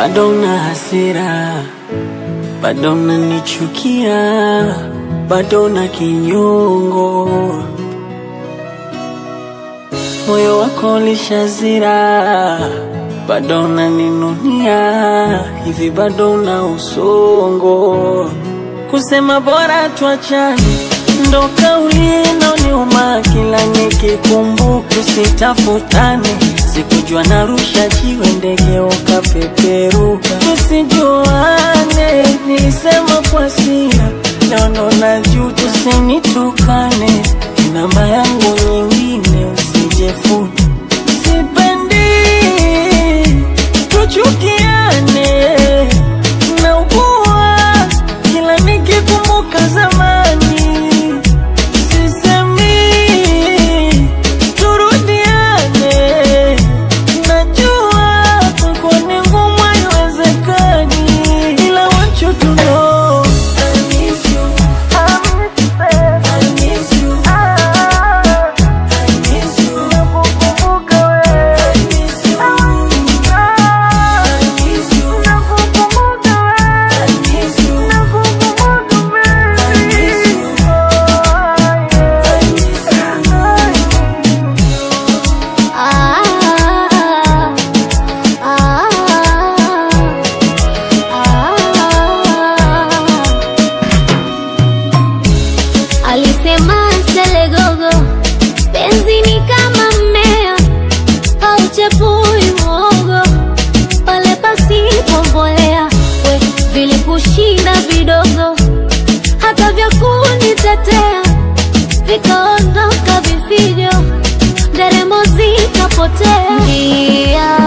bado una hasira, bado unanichukia, bado una kinyongo, moyo wako ulishazira, bado unaninunia, hivi bado una usongo, kusema bora tuachane ndo kauli inaoniuma kila nikikumbuka, tusitafutane. Sikujua narusha jiwe ndege ukapeperuka, tusijuane. Nilisema kwa hasira, leo ndo najuta. Usinitukane, namba yangu nyingine usijefute. Sipendi tuchukiane, naugua kila nikikumbuka zamani Sisemi turudiane, najua kwako ni ngumu, haiwezekani, ila want you to know I miss you. I miss you. I miss you. Nakukumbuka wewe. I miss you. I miss you. Nakukumbuka wewe. I miss you. Nakukumbuka wewe. I miss you. Alisema Selegogo, penzi ni kama mmea hauchepui mwogo pale pasipo mbolea. We vilikushinda vidogo, hata vya kunitetea vikaondoka vifijo, nderemo zikapotea. Njia